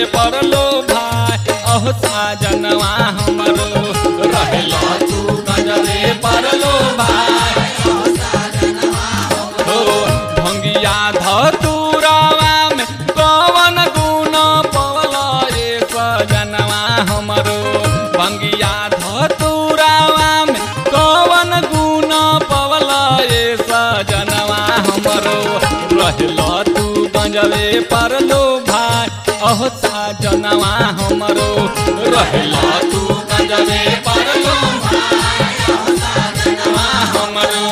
परलो भाई अहो साजनवा हमरो रहेला तू गजबे परलो भाई हो भंगिया धतुरावा में कवन गुण पवल ए सजनवा हमरो भंगिया धतुरावा में कवन गुण पवल ए सजनवा हमरो रहल तू गंजवे परलो भाई अहो सजनवा हमरो रहल तू गंजवे परलो भाई अहो सजनवा हमरो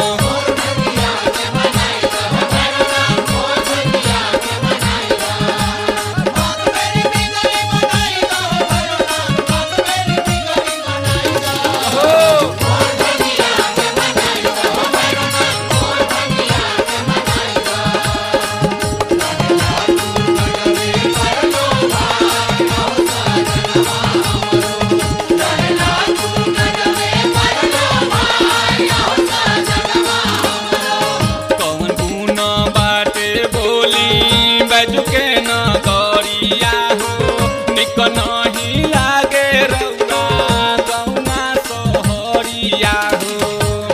कौन गुण बाटे बोली बजुके न गरिया हो निक नहीं लागे रौरा गौना सोहरिया हो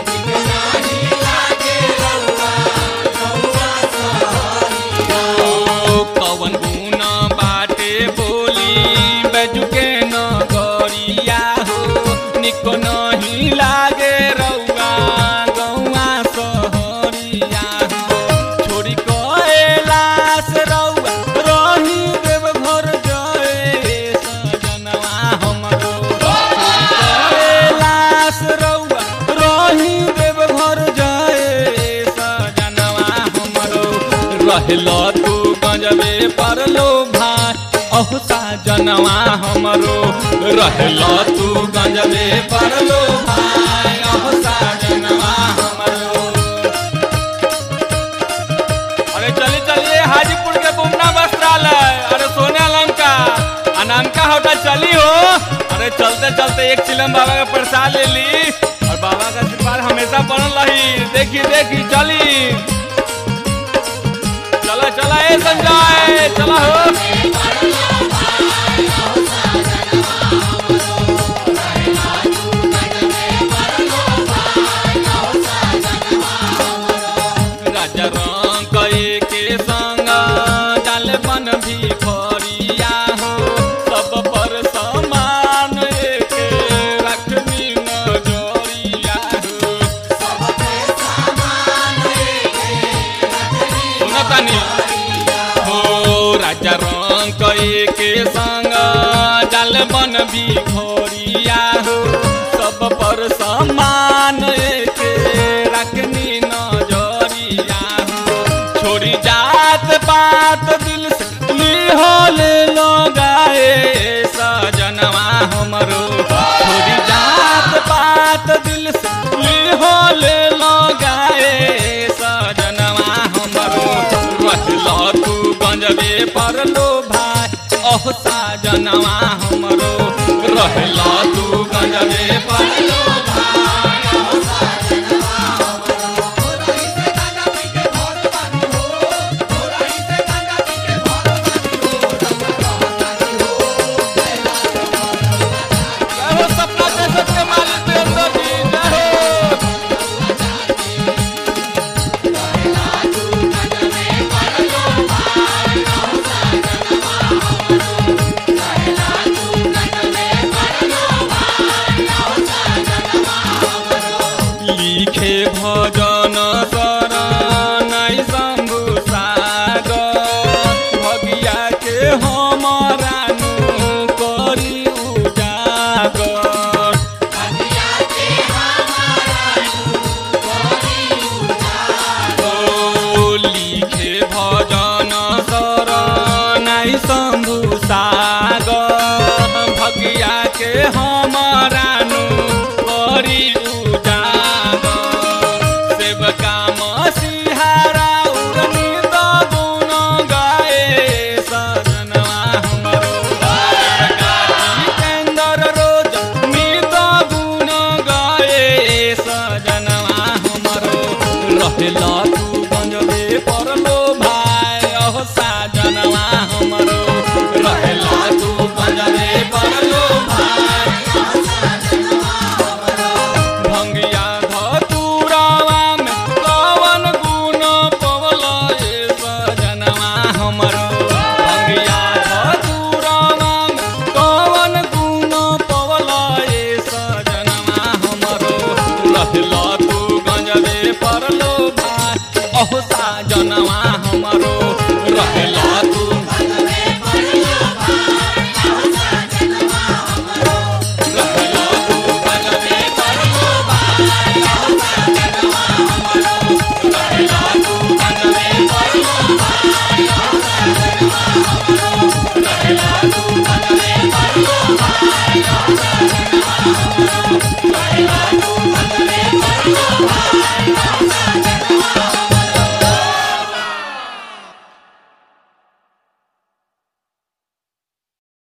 ओ, कौन गुण बाटे बोली बजुके न गरिया हो निक नहीं लागे रौआ गौआ सोहरिया हो छोड़ी कैलाश रौआ रही देव घर जय सजनवा हमरो कैलाश रौआ रही देव घर जय सजनवा हमरो रहल तू गंजबे परलो भाई अहो साजनवा हमरो रहल तू गंजबे परलो भाई अहो साजनवा हमरो अरे चलिए चलिए हाजीपुर के बुमना वस्त्रालय अरे सोने लंका अनामका होटल चली हो अरे चलते चलते एक चिलम बाबा का प्रसाद ले ली और बाबा का आशीर्वाद हमेशा बनल रही देखी देखी चली चला चला ए संजय चला हो राजा रंग के संग डाल बन भी फरिया हो सब पर समान एक रखनी नजरिया हो सुनतानी हो राजा रंग के संग डाल बन भी घोरिया हो सब पर समान एक रखनी नजरिया हो छोड़ी जात पात दिल से लिहोले लगाए सजनवा हमरो छोड़ी जात पात दिल से लिहोले लगाए सजनवा हमरो रहल तू गंजबे परलो भाई अहो साजनवा हमरो रहल तू गंजबे परलो भाई अहो जय हो सपना देशक के मालिक वीरेंद्र जी जय हो लिखे भजन शरण शंभु सागर भगिया के हमारा नु करी उजागर ओ लिखे भजन शरण शंभु सागर भगिया के हमारा नु करी उजागर सेवका मसीहारा उड़नी द गुण गाए सजनवा हमरो सेवका जितेंद्र रोज नित गुण गाए सजनवा हमरो रहेला